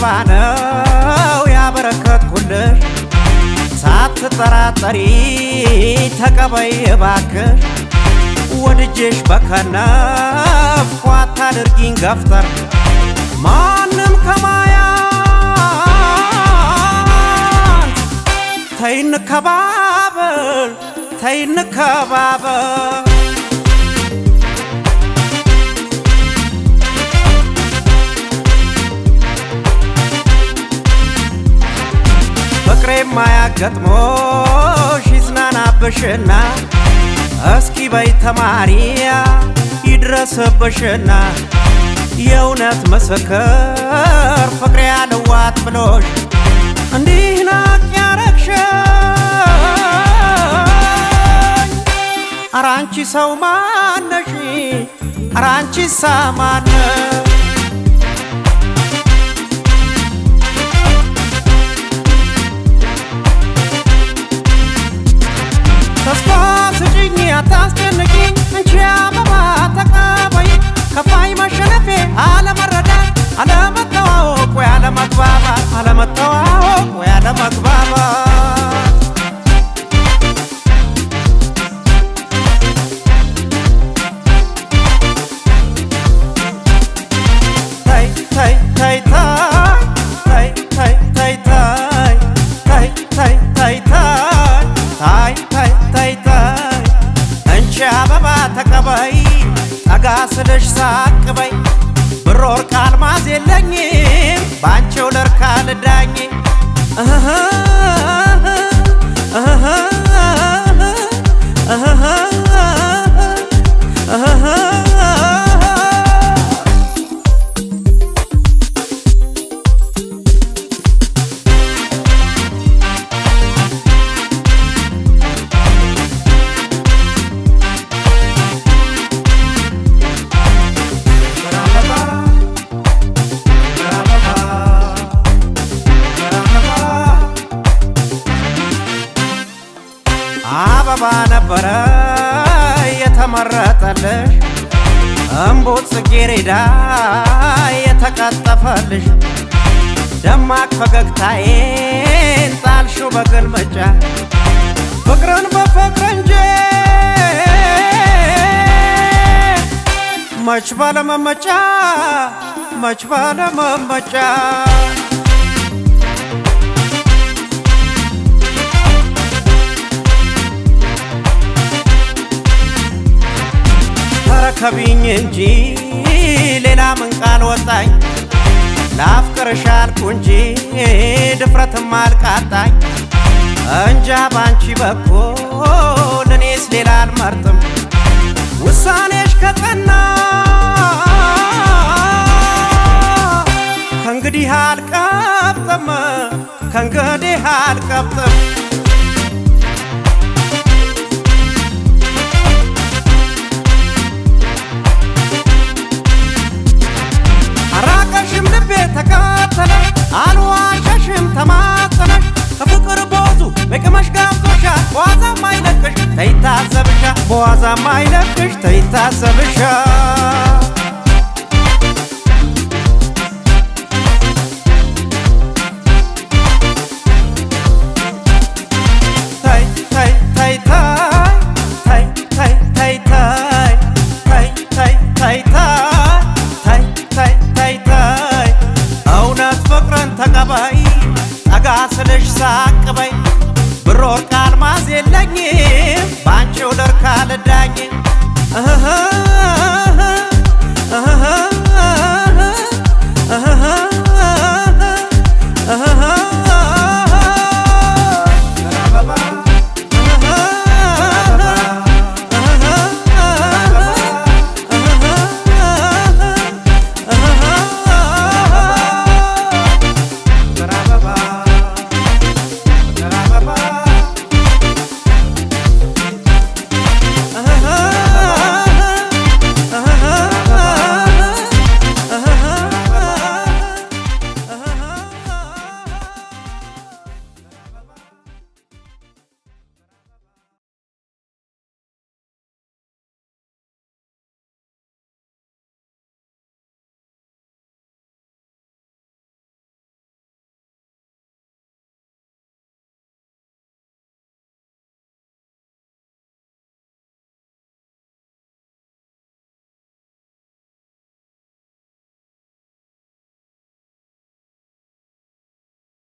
አበባ ነው ያበረከትኩልሽ ሳትጠራጠሪ ተቀበይ እባክሽ ወድጄሽ በከነፍ ኳታ አድርጊኝ ገፍተር ማንም ከማያት ተይ እንከባበር ተይ እንከባበር ፍቅሬ ማያገጥሞሽ ይዝናናብሽና እስኪ በይ ተማሪያ ይድረስብሽና የእውነት ምስክር ፍቅሬ ያልዋት ብሎሽ እንዲህ ናቅ ያረግሽኝ አራንቺ ሰው ማነሽ አራንቺ ሳማነ ተስፋ ስጭኝ አታስጨንቂኝ አንቺ አበባ ተቀበይ ከፋይ መሸነፌ አለመረዳት አለመተዋወቅ ወይ አለመግባባት አለመተዋወቅ ወይ አለመግባባት ታይ ታይ ታይ ታይ ታይ ታይ ታይ ታይ ታይ ታይ ታይ ታይ ታይ ታይ አንቺ አበባ ተቀበይ ጠጋ ስልሽ ሳቅ በይ ብር ወርቅ አልማዝ የለኝም ባንቺው ልርካ ልዳኝ እህ እህ እህ አበባ ነበረ የተመረጠልሽ እምቡጥ ጽጌሬዳ የተቀጠፈልሽ ደማቅ ፈገግታዬን ጣልሽው በግልምጫ ፍቅርን በፍቅር እንጂ መች ባለመመጫ መች ባለመመጫ ተረከቢኝ እንጂ ሌላ ምን ቃል ወጣኝ ላፍቅርሽ አልኩ እንጂ ድፍረትም አልቃጣኝ እንጃ ባንቺ በኩል እኔስ ሌላ አልመርጥም ውሳኔሽ ከጸና ከእንግዲህ አልቀብጥም ከእንግዲህ አልቀብጥም አራቀሽም ልቤ ተከተለሽ አልዋሸሽም ተማጸነሽ ከፍቅር ቦዙ በቅመሽ ጋብዞሻል በዋዛም አይለቅሽ ተይታዘብሻ በዋዛም አይለቅሽ ተይታዘብሻ